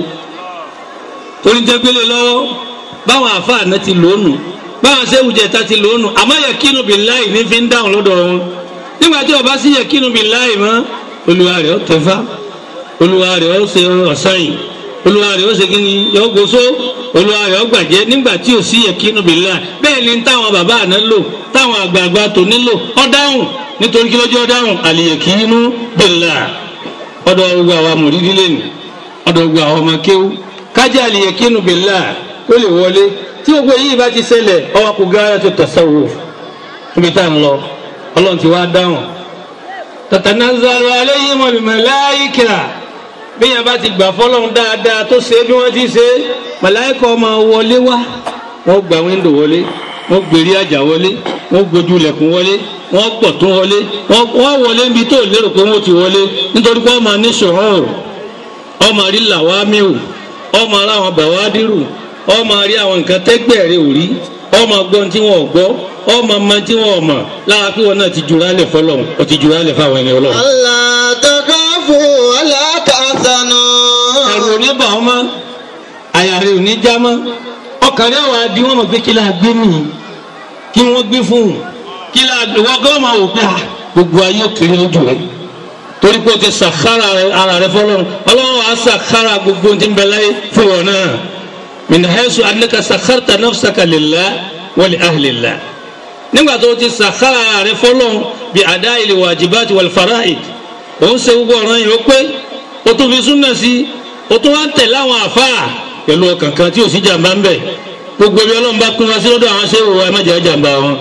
torí jẹ́ gbélé lọ́wọ́ báwọn àfáà náà ti lónù báwọn sẹ́wù jẹ̀ta ti lónù àmọ́ yakinu billahi ní fi ń dáhùn lọ́dọ̀ wọn nígbà tí ọba sí yakinu billahi mọ́ olúwa rẹ̀ ó tẹ̀fá olúwa rẹ̀ ó ṣe ọ̀sáyìn olúwa rẹ̀ ó ṣe kí ni yọ gbóso olúwa rẹ̀ ó gbàjẹ́ nígbà tí ò sí yakinu billahi bẹ́ẹ̀ ni táwọn bàbá àná lò táwọn àgbààgbà tó nílò ọ dáhùn nítorí kí lójú ọ dáhùn al-yakinu billahi ọ̀dọ̀ gbogbo àwa mùrídí lẹ́nu ọ̀dọ̀ gbogbo àwọn ọmọ kéwú kájà al-yakinu billahi ó lè wọlé tí gbogbo yìí bá ti ṣẹlẹ̀ ọwọ́ kò gáyà tó tasawuf níbi tá à ń lọ ọlọ́run ti wá dáhùn tatanazzalu alayhimul malaika bí yẹn bá ti gbà fọlọ́run dáadáa tó ṣe bí wọ́n ti ṣe màláìkà ọmọ wọlé wá wọ́n gba wíńdò wọlé wọ́n gbèrí àjà wọlé wọ́n gbójú ilẹ̀kùn wọlé wọ́n pọ̀ tó wọlé wọ́n wọlé níbi tó lérò pé wọ́n ti wọlé nítorí pé ọmọ ní ṣòhóòrò ọmọ rí làwámíù ọmọ rí àwọn bàwádìrù ọmọ rí àwọn nǹkan tẹ́gbẹ̀rẹ̀ ò rí ọmọ gbọ́n tí wọ́n gbọ́ ọmọ ọmọ tí wọ́n mọ̀ lára pé wọn náà ti jura lẹ̀ fọlọ́run ó ti jura lẹ̀ fáwọn ẹni ọlọ́run. Allah takafu wala tahzanu. ẹ̀rù ò ní bà wọ́n mọ́ àyà rẹ̀ ò ní já mọ́ ọkàn rẹ̀ wà á di wọ́n mọ̀ pé kí la gbé mi kí wọ́n gbé fún un kí la wọ́n gbọ́ máa wò pé à gbogbo ayé òkèrè lójú rẹ̀ torí pé o ti sàkárà ara rẹ̀ fọlọ́run ọlọ́run á sàkárà gbogbo ohun tí ń bẹ láyé fún wọn náà min haythu annaka sakharta nafsaka lillah wa li ahlillah nígbà tó o ti sàkárà ara rẹ̀ fọlọ́run bí ada'il wajibati wal fara'id òun ṣe gbogbo ọ̀ràn yìí ó pé o tún fi súnà sí o tún wá ń tẹ̀lé àwọn àfáà pẹ̀lú ọkàn kan tí ò sí jàmbá ń bẹ̀ gbogbo ibi ọlọ́run bá pín wá sí lọ́dọ̀ àwọn ṣéwò wa ẹ má jẹ́ jàmbá wọn.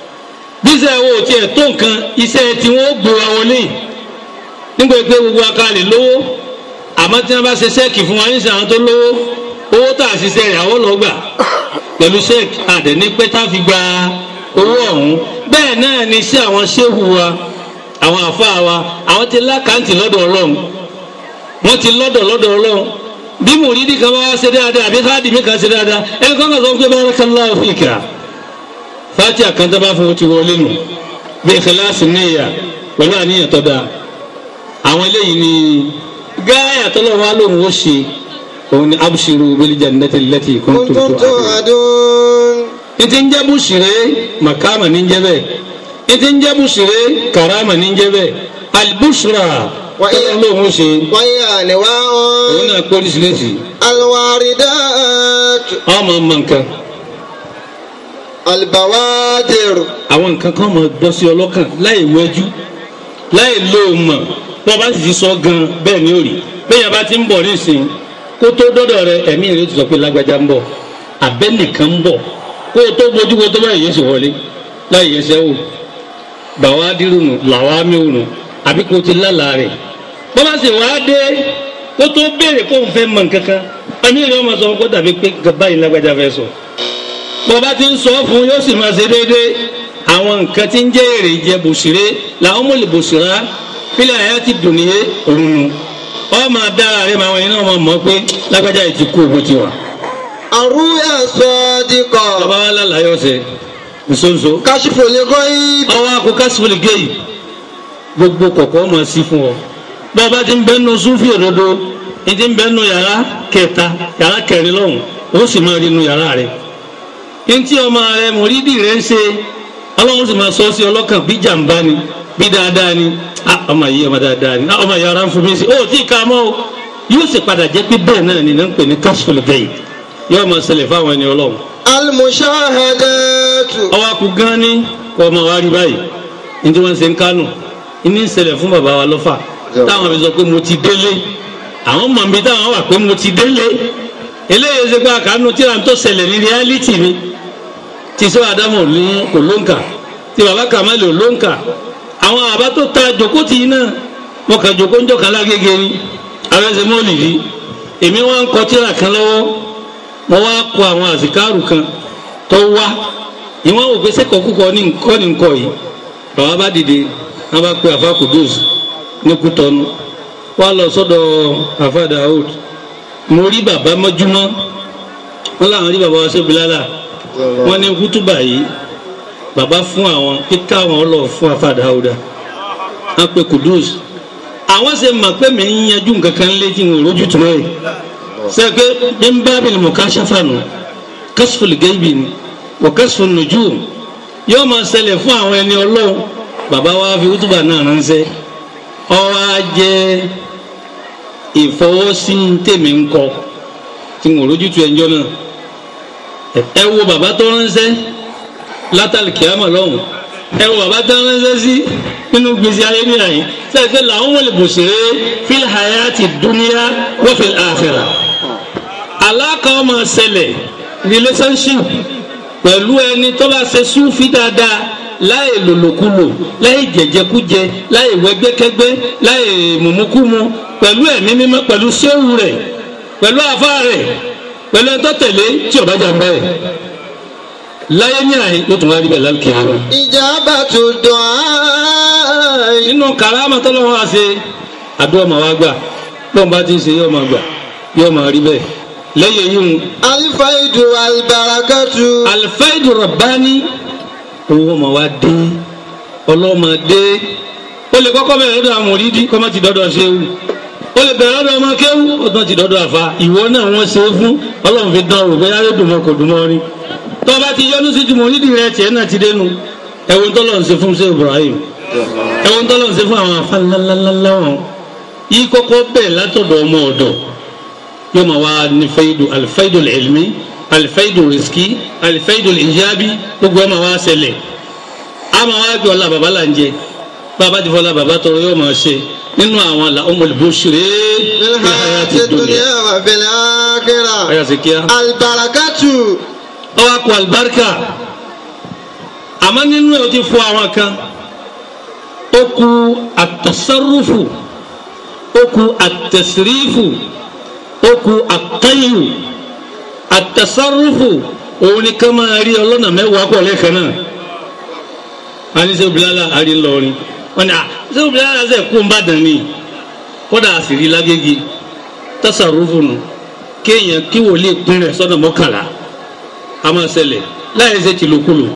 bí iṣẹ́ wo tiẹ̀ tó nǹkan iṣẹ́ tí wọ́n gbé wa wọlé nígbà pé gbogbo akalẹ̀ lówó àmọ́ tí wọ́n bá ṣe ṣẹ́ẹ̀kì fún wa níṣẹ́ àwọn tó lówó owó tá a ṣiṣẹ́ rẹ̀ àwọn lọ gbà pẹ̀lú ṣẹ́ẹ̀kì àdẹ̀ní pé tá a fi gba owó ọ̀hún bẹ́ẹ̀ náà ni iṣẹ́ àwọn ṣéwù wa àwọn àfáà wa àwọn ti lákàntì lọ́dọ̀ ọlọ́run wọ́n ti lọ́dọ̀ lọ́dọ̀ ọlọ́run bí mùrídì kan bá wá ṣe dáadáa àbí káàdì mi kan ṣe dáadáa ẹni kan kan sọ pé barakallahu fika fati àkàntà bá fún o ti wọlé nù bí ìkìláàsì níyà pẹ̀lú àníyàn tó dáa àwọn eléyìí ni gáyà tọ́lọ́ wa lóhùn ó ṣe òun ni abshiru bil jannati allati kuntum kuntum tu'adun. tu'adun. ìtì ń jẹ́ bùsùrẹ́ màkàmà ní ń jẹ́ bẹ́ẹ̀ ìtì ń jẹ́ bùsùrẹ́ kàràmà ní ń jẹ́ bẹ́ẹ̀ albushra Wa iya- tọ́lọ́ lóhùn ó ṣe وهي أنواع òun náà pọ́lísìlẹ́sì الواردات ọmọ ọmọ nǹkan البوادر àwọn nǹkan kan máa bọ́ sí ọlọ́kàn láì wẹ́jú láì lo mọ̀ wọ́n bá sì ti sọ gan bẹ́ẹ̀ ni ó rí bẹ́ẹ̀ bá ti ń bọ̀ nísìnyí kó tó dọ́dọ̀ rẹ ẹ̀mí rẹ ti sọ pé lágbájá ń bọ̀ abẹ́ nìkan ń bọ̀ kó o tó bójú kó o tó báyìí yẹn sì wọlé láì yẹsẹ̀ wò bàwá dírùnù làwá mẹ́wòrán àbí kó o ti lálàá rẹ̀ bọ́ bá sì wá dé kó tó béèrè kó o fẹ́ mọ̀ nǹkan kan ẹ̀mí rẹ ọmọ sọ kó dàbí pé báyìí lágbájá fẹ́ sọ bọ́ba ti ń sọ fún yóò sì máa ṣe déédéé àwọn nǹkan tí ń jẹ́ èrè jẹ bòṣìré làwọn mọ̀lẹ̀ bòṣìrá fílẹ̀ àyà ti dùn níye òun nu ọmọ dára rẹ màá wọn yẹn náà máa mọ̀ pé lágbájá yìí ti kú ògùn tiwa. الرؤيا الصادقة bàbá wa lálàyé ọ̀sẹ̀ nsonso كشف الغيب ọwọ́ akọ kásìfòlì géyì gbogbo kọ̀kọ́ máa sí fún ọ bọ́ba ti ń bẹ́ nu súnfì òdodo ní ti ń bẹ́ nu yàrá kẹta yàrá kẹrin lọ́hùn ó sì máa rí nu yàrá rẹ ntí ọmọ rẹ mòrídì rẹ ń ṣe ọlọ́run sì máa sọ sí ọlọ́kàn bí jàǹbá ni bí dáadáa ni ah ọmọ yìí ọmọ dáadáa ni ah ọmọ yìí ara ń fún mi sí ó tí ì ká mọ́ o yóò sì padà jẹ́ pé bẹ́ẹ̀ náà ni náà ń pè ní kásìfòlì géyì yóò máa ṣẹlẹ̀ fáwọn ẹni ọlọ́run المشاهدات ọwọ́ akú gan ni kọ́ ọmọ wa rí báyìí ní tí wọ́n ṣe ń kánù ní ìṣẹ̀lẹ̀ fún bàbá wa lọ́fà táwọn fi sọ pé mo ti délé àwọn mọ̀ mi táwọn wà pé mo ti délé eléyìí ṣe pé àkànú tí à ń tó ṣẹlẹ̀ ní reality ni tí sọ àdámọ̀ ní kò ló ń kà tí bàbá kàmáàlì ò ló ń kà àwọn àbá tó ta jòkó tì í náà wọn kà jòkó ń jọ kan lágége ni abẹ́sẹ̀ mọ́ọ̀lì yìí èmi wá ń kọ tíra kan lọ́wọ́ mo wá kọ àwọn àsìkárù kan tó wá ìwọ́n wò pé sẹ́kọ̀ọ́ kúkọ ní nǹkan ní nǹkan yìí bàbá bá dìde wọ́n bá pe àfa kudus ní kútọ́nu wọ́n lọ sọ́dọ̀ àfa Daoud mo rí bàbá mọ́júmọ́ wọ́n làwọn rí bàbá wa ṣe bilala wọ́n ní kútúbà yìí bàbá fún àwọn pé káwọn lọ fún àfa Daouda wọ́n pe kudus àwọn ṣe mọ̀ pé mi ń yanjú nǹkan kan létí ń rojú tún ẹ̀ sẹ́kẹ́ bí n bá bìlì mọ̀ ká ṣàfànù kásìfòlì gẹ́bì ni wọ́n kásìfòlì nùjú yóò máa ṣẹlẹ̀ fún àwọn ẹni ọlọ́run bàbá wa fi wútúbà náà ránṣẹ́ ọwọ́ á jẹ́ ìfọwọ́sí tèmi ń kọ tí mo rojú tu ẹjọ́ náà ẹ wo bàbá tó ránṣẹ́ látàlì kìámà lọ́hùn ẹ wo bàbá tó ránṣẹ́ sí nínú gbèsè ayé ní àyín sẹ́ẹ̀kẹ́ làwọn wọlé bòṣèré fil hayati dunya wa fil akhirah aláka ọmọ ṣẹlẹ̀ relationship pẹ̀lú ẹni tó bá ṣe súnfì dáadáa láì lòlòkulò láì jẹjẹkújẹ láì wẹgbẹkẹgbẹ láì mùmúkúmu pẹ̀lú ẹ̀mí mímọ́ pẹ̀lú séwù rẹ̀ pẹ̀lú àfa rẹ̀ pẹ̀lú ẹ̀tọ́ tẹ̀lé tí ọba jà ń bẹ́ẹ̀ láyé ní àyè ló tún wá rí bẹ́ẹ̀ lálùkì àárọ̀. Ijabatu du'a. nínú kàrámà tọ́lọ́wọ́ wa ṣe àdúrà máa wá gbà bọ́n bá ti ń ṣe yóò máa gbà yóò máa rí bẹ́ẹ̀ lẹ́yìn yìí ń Alfaidu albarakatu. alifaidu rabbani owó máa wá dé ọlọ́mọ dé ó lè kọ́kọ́ bẹ̀rẹ̀ lọ́dọ̀ àwọn òrídìí kọ́ má ti dọ́dọ̀ ṣéwù ó lè bẹ̀rẹ̀ lọ́dọ̀ ọmọ kéwù ó tán ti dọ́dọ̀ àfa ìwọ náà wọ́n ṣe é fún ọlọ́run fi dán òrùka yára dùn mọ́ kò dùn mọ́ rí tó bá ti yọnu sí jùmọ̀ òrídìí rẹ tiẹ̀ náà ti dénú ẹ̀wọ̀n tọ́lọ̀ ń ṣe fún ṣé Ibrahim ẹ̀wọ̀n tọ́lọ̀ ń ṣe fún àwọn afá ńláńláńlá wọn yìí kọ́kọ́ bẹ̀ látọ̀dọ̀ ọmọ ọ̀dọ̀ yóò máa wá ní faidu alifaidu ilmi alifaidu riski alifaidu ijabi gbogbo ẹ̀ máa wá ṣẹlẹ̀ a máa wá gbé ọlá bàbá là ń jẹ bàbá ti fọlá bàbá tọrọ yóò máa ṣe nínú àwọn àlà umul bushri Fil hayati dunya wa fil akhirah. ayọ̀ sí kíá Albarakatu. ọwọ́ akọ alibarika àmọ́ nínú ẹ̀ o ti fọ àwọn kan ó ku àtọ̀sọ́rùfù ó ku àtẹ̀sírífù ó ku àtẹ́yù àtẹ̀sọ́rùfù òun ni ká máa rí ọlọ́nà mẹ́wàá pọ̀ lẹ́ẹ̀kan náà a ní sẹ́wọ́n bilala a rí ńlọrin wọ́n ní à sẹ́wọ́n bilala sẹ́ kó ń bá dàn ní kódà a sì rí lágége tẹ̀sọ̀rùfù nù kéèyàn kí wòlíì pín rẹ̀ sọ́nà mọ́kànlá a máa ṣẹlẹ̀ láì ṣe tìlókulò